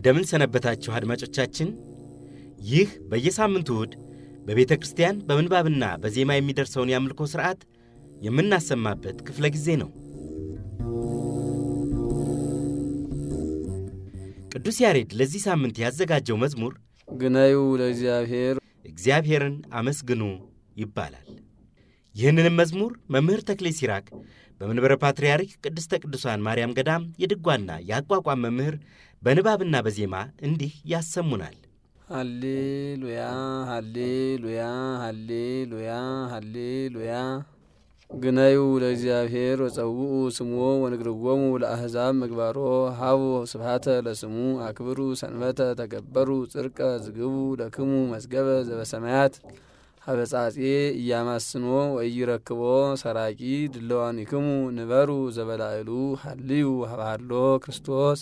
እንደምን ሰነበታችሁ አድማጮቻችን። ይህ በየሳምንቱ እሁድ በቤተ ክርስቲያን በምንባብና በዜማ የሚደርሰውን የአምልኮ ሥርዓት የምናሰማበት ክፍለ ጊዜ ነው። ቅዱስ ያሬድ ለዚህ ሳምንት ያዘጋጀው መዝሙር ግነዩ ለእግዚአብሔር እግዚአብሔርን አመስግኑ ይባላል። ይህንንም መዝሙር መምህር ተክሌ ሲራክ በመንበረ ፓትርያርክ ቅድስተ ቅዱሳን ማርያም ገዳም የድጓና የአቋቋም መምህር በንባብና በዜማ እንዲህ ያሰሙናል። ሃሌሉያ ሃሌሉያ ሃሌሉያ ሃሌሉያ ግነዩ ለእግዚአብሔር ወጸውኡ ስሞ ወንግርዎሙ ለአሕዛብ ምግባሮ ሃቡ ስብሃተ ለስሙ አክብሩ ሰንበተ ተገበሩ ጽርቀ ዝግቡ ለክሙ መዝገበ ዘበሰማያት ሀበጻጼ እያማስኖ ወኢይረክቦ ሰራቂ ድለዋኒክሙ ንበሩ ዘበላዕሉ ሃልዩ ሀብሃሎ ክርስቶስ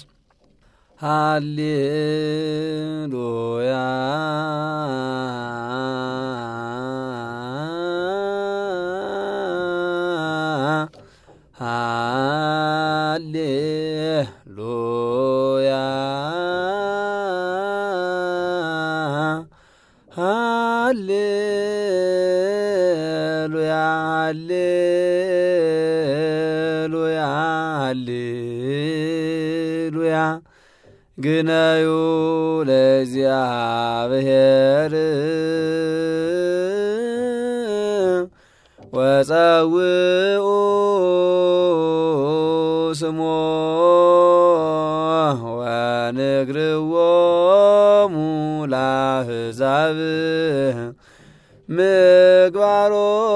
ሃሌሉያ ሃሌሉያ ሃሌሉያ ሃሌሉያ ሃሌሉያ ግነዩ ለእግዚአብሔር ወጸውኡ ስሞ ወንግርዎሙ ለአሕዛብ ምግባሮ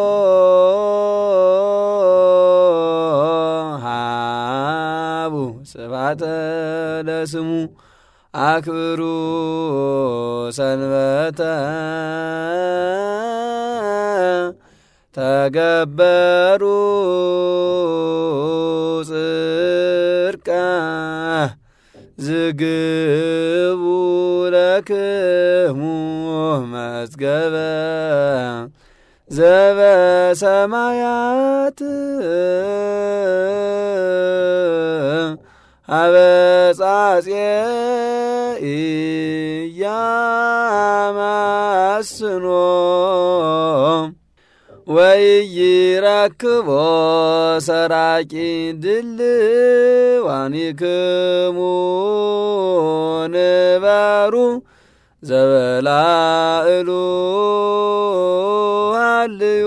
ሃቡ ስብሐተ ለስሙ አክብሩ ሰንበተ ተገበሩ ጽርቀ ዝግቡ ለክሙ መዝገበ ዘበሰማያት አበጻጼ ኢያማስኖ ወኢይረክቦ ሰራቂ ድልዋኒክሙ ንበሩ ዘበላዕሉ ሃልዩ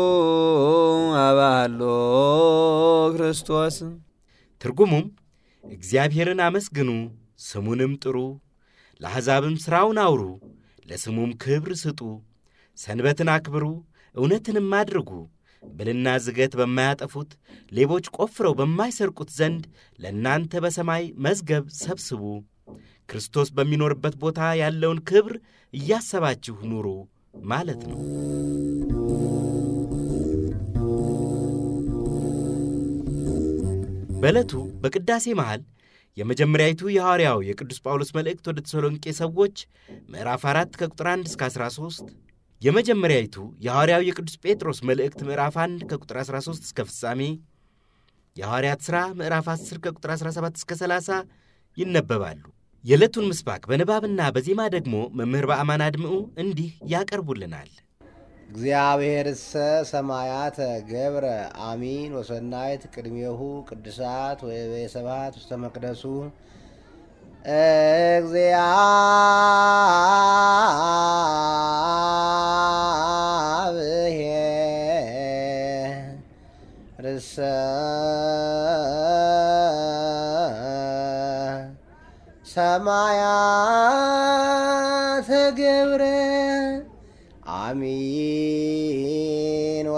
አባሎ ክርስቶስ ትርጉሙም እግዚአብሔርን አመስግኑ፣ ስሙንም ጥሩ፣ ለአሕዛብም ሥራውን አውሩ፣ ለስሙም ክብር ስጡ፣ ሰንበትን አክብሩ፣ እውነትንም አድርጉ፣ ብልና ዝገት በማያጠፉት ሌቦች ቆፍረው በማይሰርቁት ዘንድ ለእናንተ በሰማይ መዝገብ ሰብስቡ፣ ክርስቶስ በሚኖርበት ቦታ ያለውን ክብር እያሰባችሁ ኑሩ ማለት ነው። በዕለቱ በቅዳሴ መሃል የመጀመሪያዊቱ የሐዋርያው የቅዱስ ጳውሎስ መልእክት ወደ ተሰሎንቄ ሰዎች ምዕራፍ 4 ከቁጥር 1 እስከ 13፣ የመጀመሪያዊቱ የሐዋርያው የቅዱስ ጴጥሮስ መልእክት ምዕራፍ 1 ከቁጥር 13 እስከ ፍጻሜ፣ የሐዋርያት ሥራ ምዕራፍ 10 ከቁጥር 17 እስከ 30 ይነበባሉ። የዕለቱን ምስባክ በንባብና በዜማ ደግሞ መምህር በአማን አድምዑ እንዲህ ያቀርቡልናል። እግዚአብሔርሰ ሰማያተ ገብረ አሚን ወሰናይት ቅድሜሁ ቅዱሳት ወበየሰባት ውስተ መቅደሱ እግዚአብሔርሰ ሰማያተ ገብረ አሚን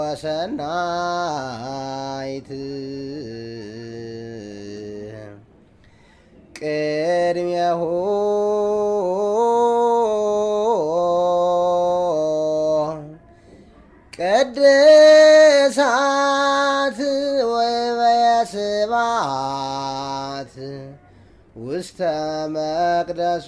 ወሰናይት ቅድሜሁ ቅድሳት ወበየስባት ውስተ መቅደሱ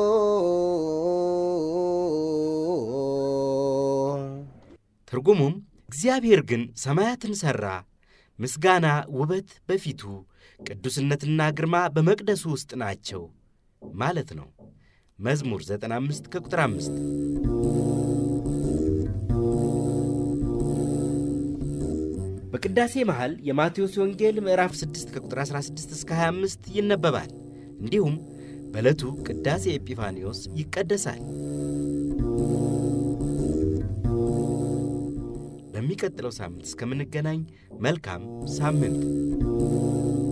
ትርጉሙም እግዚአብሔር ግን ሰማያትን ሠራ፣ ምስጋና ውበት በፊቱ ቅዱስነትና ግርማ በመቅደሱ ውስጥ ናቸው ማለት ነው። መዝሙር 95 ከቁጥር 5 በቅዳሴ መሃል የማቴዎስ ወንጌል ምዕራፍ 6 ከቁጥር 16 እስከ 25 ይነበባል። እንዲሁም በዕለቱ ቅዳሴ ኤጲፋኒዎስ ይቀደሳል። በሚቀጥለው ሳምንት እስከምንገናኝ መልካም ሳምንት